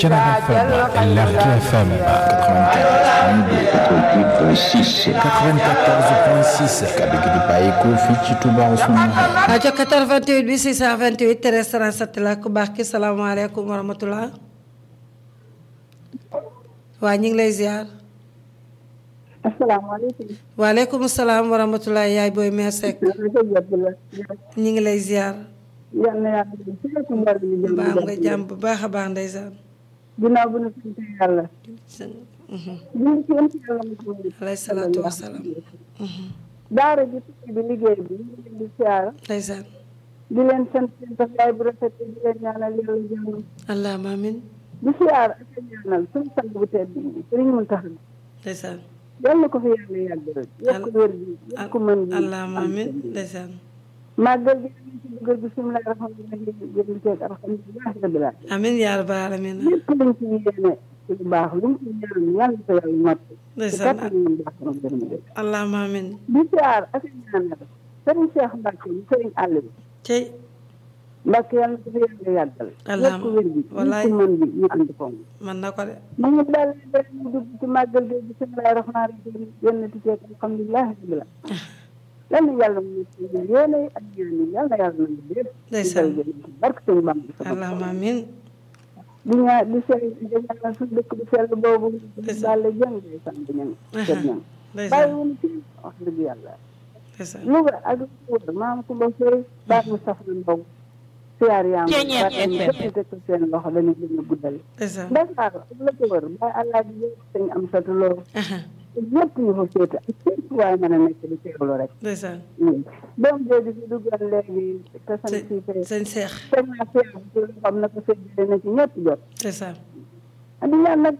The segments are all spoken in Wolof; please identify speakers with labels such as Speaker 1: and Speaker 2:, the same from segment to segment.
Speaker 1: Thiénaba FM Lergui FM
Speaker 2: 94.6
Speaker 1: 94.6
Speaker 2: kaddu gi di bàyyeekoo fii ci Touba Ousmane
Speaker 3: rajo 88 bi 628 13 37 la ku baax ki salaamaaleykum wa rahmatulah. waa ñu ngi lay ziar.
Speaker 4: asalaamaaleykum.
Speaker 3: waaleykum salaam wa rahmatulah yaay booy meer Seck. ñu ngi lay ziar.
Speaker 4: yal na yàlla def ci lépp mbir mi jëm
Speaker 3: baax nga jàmm bu baax a baax ndeysaan.
Speaker 4: ginnaaw bu ñu sant yàlla. ñu ngi ci yonent yàlla mu
Speaker 3: alayhi salaatu wa salaam.
Speaker 4: daara ji tukki bi liggéey bi ñu ngi leen di siyaara
Speaker 3: ndeysaan.
Speaker 4: di leen sant seen taxawaay bu rafet di leen ñaanal yàlla jàmm
Speaker 3: allahumma amin
Speaker 4: di siyaara ak a ñaanal suñu sang bu tedd bi Sëriñ Muntaxa
Speaker 3: ndeysaan.
Speaker 4: yal na ko fi yàlla yàggal yokk wér gi yokk mën gi
Speaker 3: allahumma amin ndeysaan.
Speaker 4: màggal gi ñu ci dugal bisimilah rahmaani rahiim jëm ceeg alhamdulilah rabbil alamin
Speaker 3: amin yaa rabbal aalamiin.
Speaker 4: lépp luñ ci yéene ci lu baax luñ ci ñaan yàlla na ko yàlla mott ci
Speaker 3: ndeysaan.
Speaker 4: kattan ñu baax na gërëm de
Speaker 3: allahumma amin.
Speaker 4: di siyaar ak a ñaanal Sëriñ Cheikh Mbacke mu Sëriñ àll bi
Speaker 3: cey
Speaker 4: Mbacke yàlla na ko fi yàlla yàggal
Speaker 3: Allahumma
Speaker 4: yokk wér gi
Speaker 3: wallaay.
Speaker 4: ñu ci mën bi ñu ànd ko
Speaker 3: man na ko de.
Speaker 4: mu ngi daal di ñu dugg ci màggal gi bisimilah rahmaani rahiim génn ci ceeg alhamdulilah rabbil alamin yal na yàlla mu ci yéene ak ñaan yi yal na yàlla nangu lépp
Speaker 3: Ndeysaan.
Speaker 4: ci barke sëñ Bamba sama
Speaker 3: allahumma amin.
Speaker 4: di ñaa di sell di ñaanal suñu dëkk bu sell boobu
Speaker 3: Ndeysaan.
Speaker 4: daal la jëm day sant ñan kër ñan bàyyi
Speaker 3: ndeysaan
Speaker 4: wuñu ci wax dëgg yàlla
Speaker 3: ndeysaan.
Speaker 4: Louga ak lu ko wër maam Kumba Sey baax mu saf na mbow siyaar yaa ngi baax ñu teg ko seen loxo dañu gën a guddal
Speaker 3: ndeysaan.
Speaker 4: Dakar ak la ko wër bàyyi àllaa bi yëpp sëñ am satuloo
Speaker 3: aha
Speaker 4: ñëpp ñu fa féete ak fépp waaye mën a nekk di teewlu rek
Speaker 3: ndeysaan.
Speaker 4: doom jooju fi duggal léegi te sant si fee
Speaker 3: sëñ Seex
Speaker 4: teg naa siyaar bi ci loxoom na ko séddale na ci ñëpp jot
Speaker 3: ndeysaan.
Speaker 4: di ñaan nag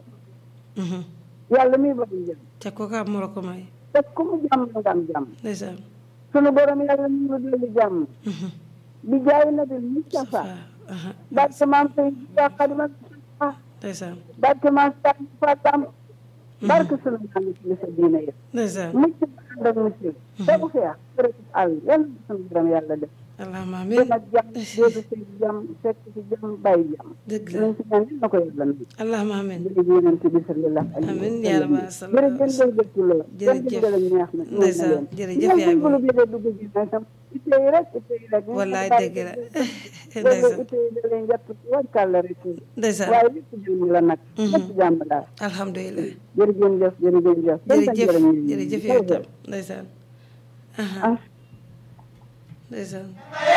Speaker 3: mhm.
Speaker 4: yàlla muy bëgg jëm
Speaker 3: te ko ka moo la ko may.
Speaker 4: te ku mu jàmm nga am jàmm
Speaker 3: ndeysaan.
Speaker 4: sunu borom yàlla ñu ngi dolli jàmm
Speaker 3: mhm.
Speaker 4: bi jaay na bi Mustafa
Speaker 3: aha
Speaker 4: barke maam sëy Tuubaa Xaadimal Mustafaa
Speaker 3: ndeysaan.
Speaker 4: barke maam sëy Fatam barke sunu maam ci li sa diine yëpp
Speaker 3: ndeysaan.
Speaker 4: mucc ba ànd ak mucc tegu feex kërëb àll yàlla na sunu borom yàlla def
Speaker 3: allahumma amin.
Speaker 4: dem ak jàmm doodu si jàmm fekk si jàmm bàyyi jàmm
Speaker 3: dëgg la
Speaker 4: luñ si ñaan yëpp na ko yàlla na
Speaker 3: allahumma amin.
Speaker 4: jërëjëf yonent bi sallallahu alayhi wa
Speaker 3: Amiin
Speaker 4: sallam.
Speaker 3: yaa rabbal
Speaker 4: jërëjëf jërëjëf lool
Speaker 3: Jërëjëf.
Speaker 4: jërëjëf neex na
Speaker 3: Ndeysaan, jërëjëf yaay
Speaker 4: boobu lu bëgg a dugg ji nag tam itte yi rek itte yi rek
Speaker 3: wallaay dëgg la
Speaker 4: léegi
Speaker 3: ndeysaan.
Speaker 4: itte yi da leen jàpp wàccal la rek
Speaker 3: ndeysaan.
Speaker 4: waaye lépp jàmm la nag lépp jàmm daal
Speaker 3: alhamdulilah.
Speaker 4: jërëjëf jërëjëf
Speaker 3: jërëjëf jërëjëf yow tam ndeysaan. aha
Speaker 4: ah
Speaker 3: ndeysaan.